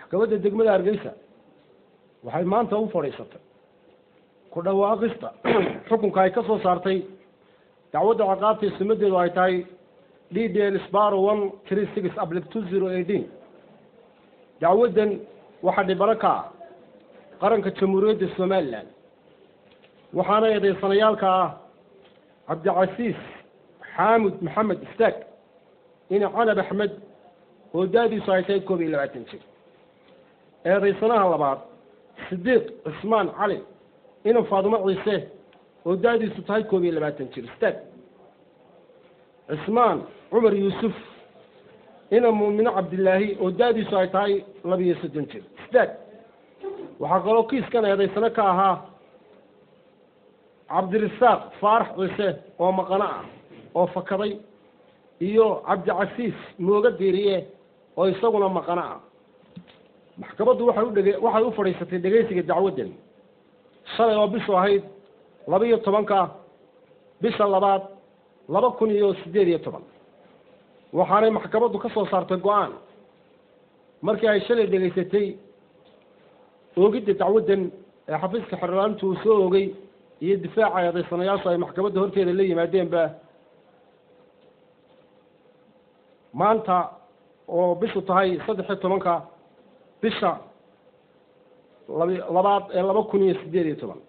maxkamadda degmada hargeysa waxay maanta u fadhiisatay ku dhawaaqista xukunka ay ka soo saartay dacwadda ciqaabtii sumadeedu ay tahay d d l sbaro one three six ablic two zero eighteen dacwaddan waxaa dhibano ka ah qaranka jamhuuriyadda somalilan waxaana eedeysanayaalka ah cabdicasiis xaamud maxamed istaag ina canab axmed oo da-diisu ay tahay koob iyo labaatan jir eedaysanaha labaad sidiiq cismaan cali ina faadumo ciise oo da-diisu tahay koob iyo labaatan jir istaag cismaan cumar yuusuf ina muumino cabdilaahi oo da-diisu ay tahay labiyo soddon jir istaag waxaa kaloo kiiskan eedaysano ka ahaa cabdirasaaq faarax ciise oo maqano ah oo fakaday iyo cabdicasiis mooga diiriye oo isaguna maqano ah maxkamaddu waxay u dhege waxay u fadhiisatay dhegaysiga dacwaddan shalay oo bishu ahayd laba iyo tobanka bisha labaad laba kun iyo siddeed iyo toban waxaanay maxkamaddu ka soo saartay go-aan markii ay shalay dhegaysatay oogidda dacwaddan ee xafiiska xerlaantu uu soo oogay iyo difaaca eedaysanayaashu ay maxkamadda horteeda la yimaadeenba maanta oo bishu tahay saddex iyo tobanka bisha lab labaad ee laba kun iyo siddeed iyo toban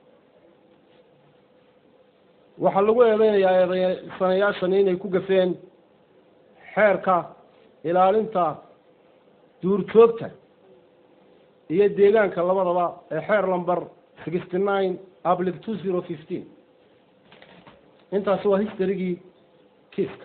waxaa lagu eedeynayaa eedaysanayaashani inay ku gafeen xeerka ilaalinta duurjoogta iyo deegaanka labadaba ee xeer number sixty nine ablic two zero fifteen intaasi waa historygii kiiska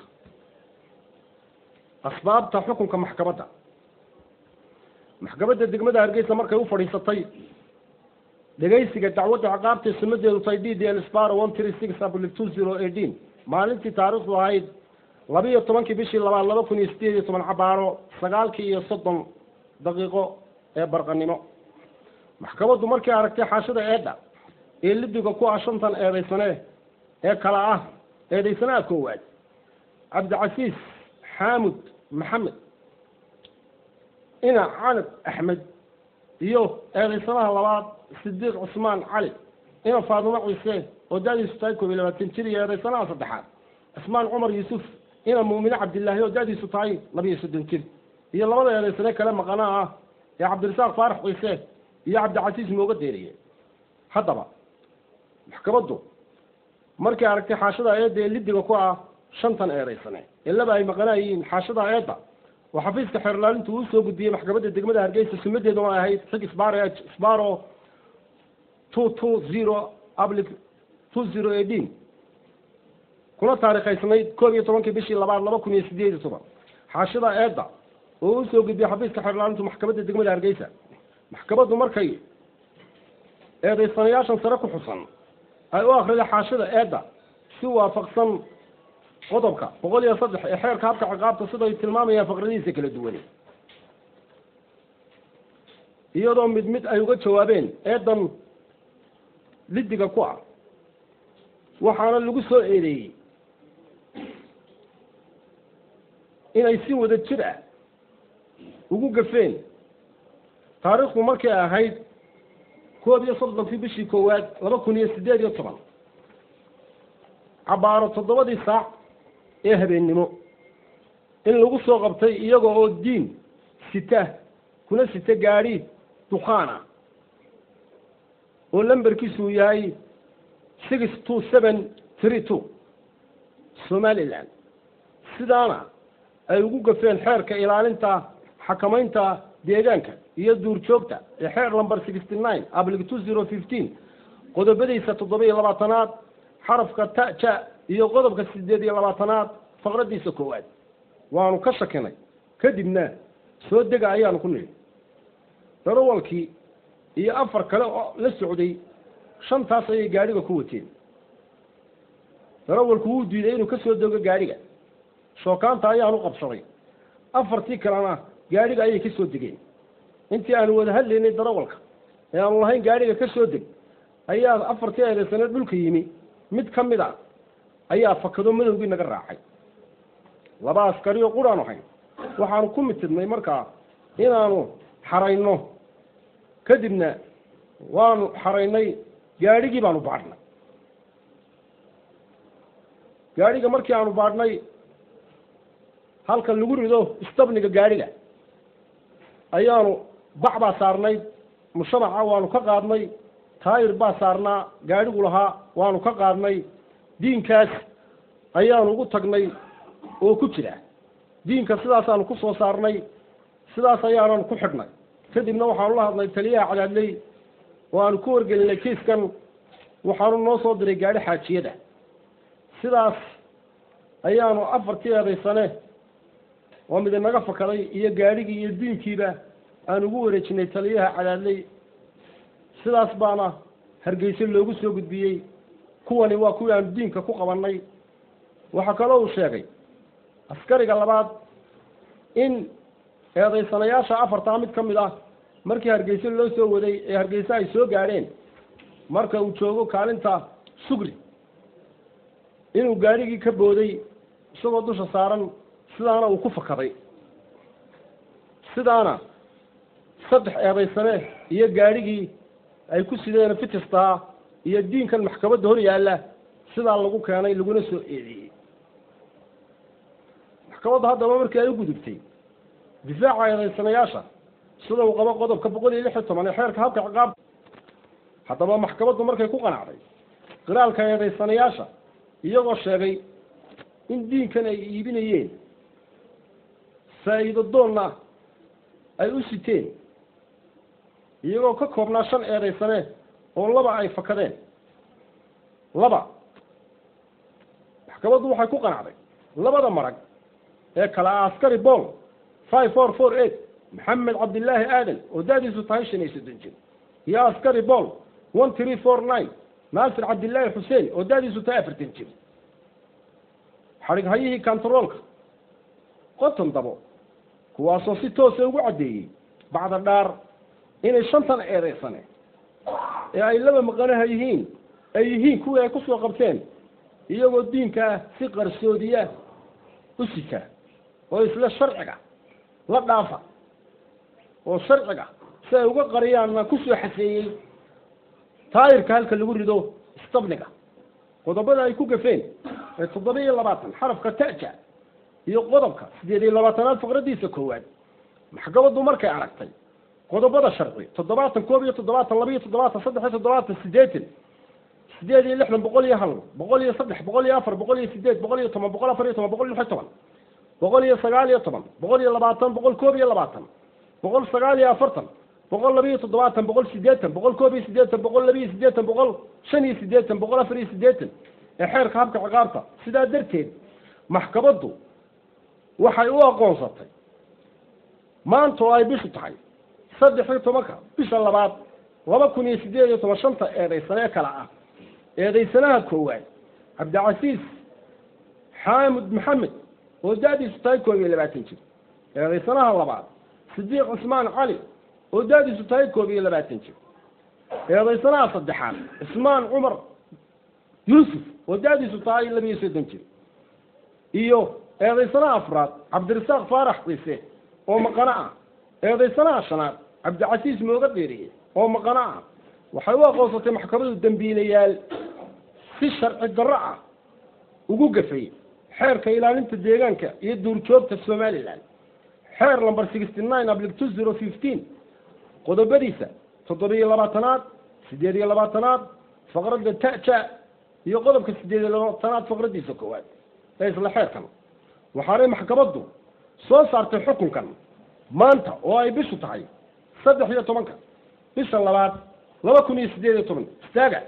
asbaabta xukunka maxkamadda maxkamadda degmada hargeysa markay u fadhiisatay dhegaysiga dacwadda ciqaabtay sumadeedu tahay d d l sparo one three six ablic two zero eighteen maalintii taariikhdu ahayd laba iyo tobankii bishii labaad laba kun iyo siddeed iyo toban cabaaro sagaalkii iyo soddon daqiiqo ee barqanimo maxkamaddu markay aragtay xaashida eedha ee libiga ku ah shantan eedaysane ee kala ah eedaysanaha koowaad cabdicasiis xaamud maxamed ina canab axmed iyo eedaysanaha labaad sidiiq cusmaan cali ina faadumo ciise oo da-diisu tahay koob iyo labaatan jir iyo eedaysanaha saddexaad cismaan cumar yuusuf ina muumine cabdilaahi oo da-diisu tahay laba iyo soddon jir iyo labada eedaysane kale maqanaha ah ee cabdirasaaq faarax ciise iyo cabdicasiis mooga deeriye haddaba maxkamaddu markay aragtay xaashada eedda ee lidiga ku ah shantan eedaysane ee laba ay maqanaa yihiin xaashada eedda oo xafiiska xeerlaalintu uu soo gudbiyey maxkamadda degmada hargeysa sumadeeduna ay ahayd xig sbaro sbaro two two zero ablic two zero eighteen kuna taariikhaysnayd koob iyo tobankii bishii labaad laba kun iyo siddeed iyo toban xaashada eedda oo u soo gudbiyey xafiiska xeerlaalintu maxkamadda degmada hargeysa maxkamaddu markay eedaysanayaashan sare ku xusan ay u akriday xaashida eedda si waafaqsan qodobka boqol iyo saddex ee xeerka habka ciqaabta siday tilmaamayaan faqradihiisa kala duwane iyadoo mid mid ay uga jawaabeen eedan lidiga ku ah waxaana lagu soo eedeeyey inay si wada jir ah ugu gafeen taariikhdu markay ahayd koob iyo soddonkii bishii koowaad laba kun iyo siddeed iyo toban cabaaro toddobadii saac ee habeennimo in lagu soo qabtay iyaga oo diin sita kuna sita gaadhi dukhaan ah oo lamberkiisu yahay six two seven three two somaliland sidaana ay ugu gafeen xeerka ilaalinta xakamaynta deegaanka iyo duurjoogta ee xeer number sixty nine ablic two zero fifteen qodobadiisa toddoba iyo labaatanaad xarafka ta ja iyo qodobka sideed iyo labaatanaad faqradiisa koowaad waanu ka shakinay kadibna soo dega ayaanu ku nidhi darawalkii iyo afar kale oo la socday shantaas ayay gaadhiga ku wateen darawalku wuu diiday inuu ka soo dego gaadhiga shookaanta ayaanu qabsaday afartii kalena gaadhiga ayay ka soo degeen intii aanu wada hadlaynay darawalka ee aanu lahayn gaadhiga ka soo deg ayaa afartii eedaysane dhulka yimi mid ka mid a ayaa fakado madowgii naga raacay laba askari oo quraanu hayn waxaanu ku mitidnay markaa inaanu xarayno kadibna waanu xaraynay gaadhigii baanu baadhnay gaadhiga markii aanu baadhnay halka lagu rido istabniga gaadhiga ayaanu bac baa saarnayd mushamaca waanu ka qaadnay taayir baa saarnaa gaadhigu lahaa waanu ka qaadnay diinkaas ayaanu ugu tagnay oo ku jira diinka sidaasaanu ku soo saarnay sidaas ayaananu ku xidhnay kadibna waxaanu la hadnay taliyaha cadaadley oo aanu ku wargelinay kiiskan waxaanu noo soo diray gaadhi xaajiyada sidaas ayaanu afartii eedaysane oo mid inaga fakaday iyo gaadhigii iyo diinkiiba aan ugu wareejinay taliyaha cadaadley sidaas baana hargeyse loogu soo gudbiyey kuwani waa kuwii aanu diinka ku qabannay waxaa kaloo uu sheegay askariga labaad in eedaysanayaasha afartaa mid ka mid ah markii hargeyse loo soo waday ee hargeyse ay soo gaadheen marka uu joogo kaalinta sugri inuu gaadhigii ka booday isagoo dusha saaran sidaana uu ku fakaday sidaana saddex eedaysane iyo gaadhigii ay ku sideen fitistaa iyo diinkan maxkamadda hor yaalla sidaa lagu keenay laguna soo eedeeyey maxkamadda haddaba markii ay u gudubtay difaaca eedaysanayaasha sida uu qabo qodobka boqol iyo lix iyo toban ee xeerka habka ciqaabta haddaba maxkamaddu markay ku qanacday qiraalka eedaysanayaasha iyagoo sheegay in diinkan ay iibinayeen faa'iido doonna ay u siteen iyagoo ka koobnaa shan eedaysane oo laba ay fakadeen laba maxkamaddu waxay ku qanacday labada marag ee kale ah askari bool five four four eight maxamed cabdillaahi aadan oo da-diisu tahay shan iyo soddon jir iyo askari bool one three four nine naasir cabdillaahi xuseen oo da-diisu tahay afartan jir xadhig hayihii kantaroolka qoton dabo kuwaasoo si toosa ugu caddeeyey bacda dhaar inay shantan eedaysane ee ay laba maqanaha yihiin ay yihiin kuwii ay kusoo qabteen iyagoo diinka ah si qarsoodiya u sita oo isla sharciga la dhaafa oo sharciga si ay uga qariyaanna kusoo xaseeyey taayirka halka lagu rido istabniga qodobada ay ku gafeen ee toddoba iyo labaatan xarafka ta'ja iyo qodobka siddeed iyo labaatanaad faqradiisa koowaad maxkamaddu markay aragtay qodobada sharci toddobaatan koob iyo toddobaatan laba iyo toddobaatan saddex iyo toddobaatan siddeetan sideed iyo lixdan boqol iyo hal boqol iyo saddex boqol iyo afar boqol iyo sideed boqol iyo toban boqol afar iyo toban boqol iyo lix iyo toban boqol iyo sagaal iyo toban boqol iyo labaatan boqol koob iyo labaatan boqol sagaal iyo afartan boqol laba iyo toddobaatan boqol siddeetan boqol koob iyo siddeetan boqol laba iyo siddeetan boqol shan iyo siddeetan boqol afar iyo siddeetan ee xeerka habka ciqaabta sidaa darteed maxkamaddu waxay u aqoonsatay maanta oo ay bishu tahay saddex iyo tobanka bisha labaad laba kun iyo siddeed iyo toban shanta eedaysanee kale ah eedaysanaha koowaad cabdicasiis xaamud maxamed oo da-diisu tahay koob iyo labaatan jir eedaysanaha labaad sidiiq cismaan cali oo da-diisu tahay koob iyo labaatan jir eedaysanaha saddexaad cismaan cumar yuusuf oo da-diisu tahay laba iyo soddon jir iyo eedaysanaha afraad cabdirasaaq faarax ciise oo maqano ah eedaysanaha shanaad cabdicasiis mooga dheeriye oo maqano ah waxay u aqoonsatay maxkamadu dembiilayaal si sharci darro ah ugu gafay xeerka ilaalinta deegaanka iyo duurjoogta somalilan xeer number sixty nine ablic two zero fifteen qodobadiisa toddoba iyo labaatanaad siddeed iyo labaatanaad faqradda ta'ja iyo qodobka siddeed iyo labaatanaad faqraddiisa koowaad ee isla xeerkan waxaanay maxkamaddu soo saartay xukunkan maanta oo ay bishu tahay saddex iyo tobanka bisha labaad laba kun iyo siddeed iyo toban istaaga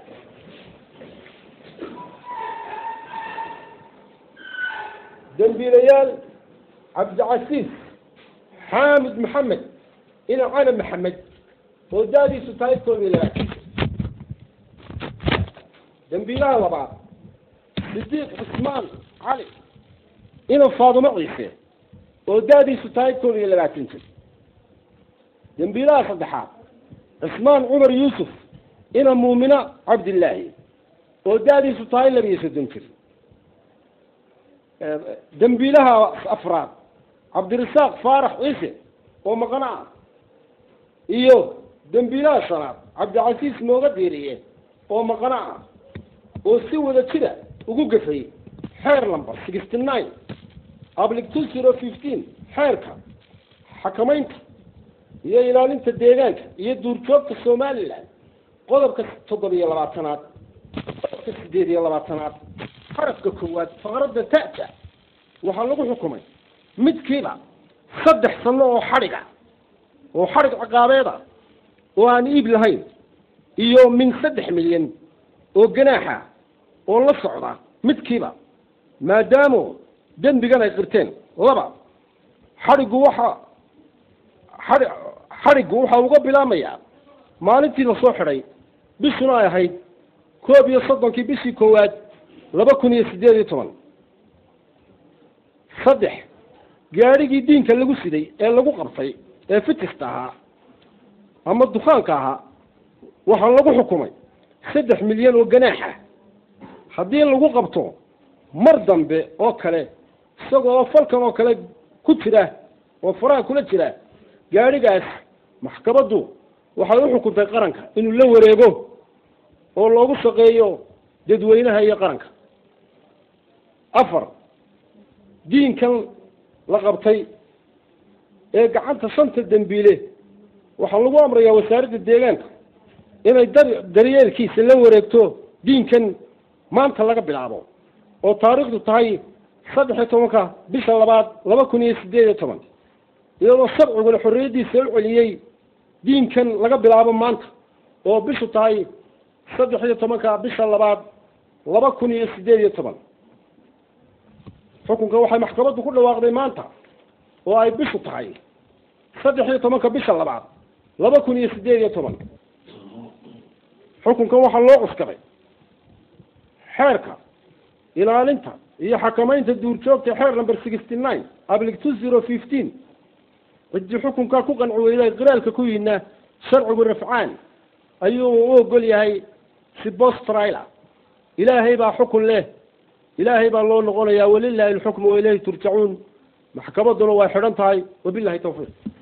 dembiilayaal cabdicasiis xaamid maxamed ina cali maxamed oo da-diisu tahay koob iyo labaatan dembiilaha labaad sidiiq cismaan cali ina faadumo ciise oo da-diisu tahay koob iyo labaatan jir dembiilaha saddexaad cismaan cumar yuusuf ina muumina cabdillaahi oo da-diisu tahay laba iyo soddon jir dembiilaha afraad cabdirasaaq faarax ciise oo maqano ah iyo dembiilaha shanaad cabdicasiis mooga diiriye oo maqana ah oo si wada jira ugu gafay xeer number sixty nine ablic two zero fifteen xeerka xakamaynta iyo ilaalinta deegaanka iyo duurjoogta somalilan qodobka toddobiyo labaatanaad qodobka sideed iyo labaatanaad xarafka koowaad faqradda ta'ta waxaa lagu xukumay midkiiba saddex sano oo xadhiga oo xadhig ciqaabeeda oo aan iib lahayn iyo min saddex milyan oo ganaaxa oo la socda midkiiba maadaamo dembigan ay qirteen laba xadhiggu waxa xadhi xadhiggu waxa uga bilaamayaa maalintii lasoo xidhay bishuna ay ahayd koob iyo soddonkii bishii koowaad laba kun iyo siddeed iyo toban saddex gaadhigii diinka lagu siday ee lagu qabtay ee fitista ahaa ama dukaanka ahaa waxaa lagu xukumay saddex milyan oo ganaaxa haddii lagu qabto mar dambe oo kale isagoo falkan oo kale ku jira oo faraha kula jira gaadhigaas maxkamaddu waxay u xukuntay qaranka inuu la wareego oo loogu shaqeeyo dadweynaha iyo qaranka afar diinkan la qabtay ee gacanta shanta dembiile waxaa lagu amrayaa wasaaradda deegaanka inay dar daryeelkiisa la wareegto diinkan maanta laga bilaabo oo taariikhdu tahay saddex iyo tobanka bisha labaad laba kun iyo siddeed iyo toban iyadoo sharciguna xorriyaddiisa u celiyey diinkan laga bilaabo maanta oo bishu tahay saddex iyo tobanka bisha labaad laba kun iyo siddeed iyo toban xukunka waxay maxkamaddu ku dhawaaqday maanta oo ay bishu tahay saddex iyo tobanka bisha labaad laba kun iyo siddeed iyo toban xukunkan waxaa loo cuskaday xeerka ilaalinta iyo xakamaynta duurjoogta xeer number sixty nine ablic two zero fifteen ciddii xukunkaa ku qanci weyday qiraalka ku yidna sharcigu rafcaan ayuu u ogol yahay si bostrila ilaahay baa xukun leh ilaahay baa loo noqonayaa walilahi alxukmu wa ilayhi turjacuun maxkamadduna way xidhan tahay wabilahi tawfiiq